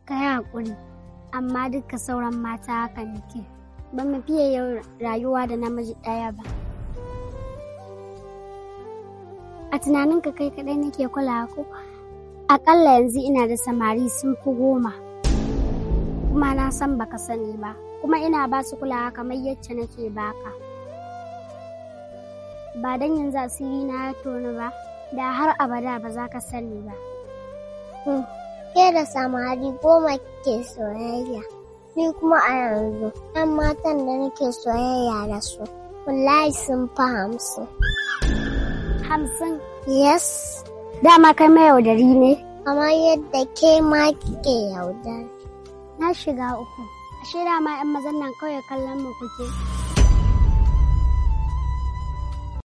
ka yi haƙuri amma duka sauran mata haka nake ba mu fiye yin rayuwa da namiji ɗaya ba a tunaninka kai kaɗai nake kula ko aƙalla yanzu ina da samari sun fi goma kuma na san baka sani ba kuma ina ba su kulawa kamar yacce nake baka ba don yanzu asiri na ya tonu ba da har abada ba za ka sani ba Ke da samari goma ke soyayya. Ni kuma a yanzu, ‘yan matan da nake soyayya da su, wallahi sun fi hamsin. hamsin Yes, dama kai mai yaudari ne kamar yadda ke ma kike yaudar. na shiga uku ashe dama 'yan mazan nan kawai kallon mu kuke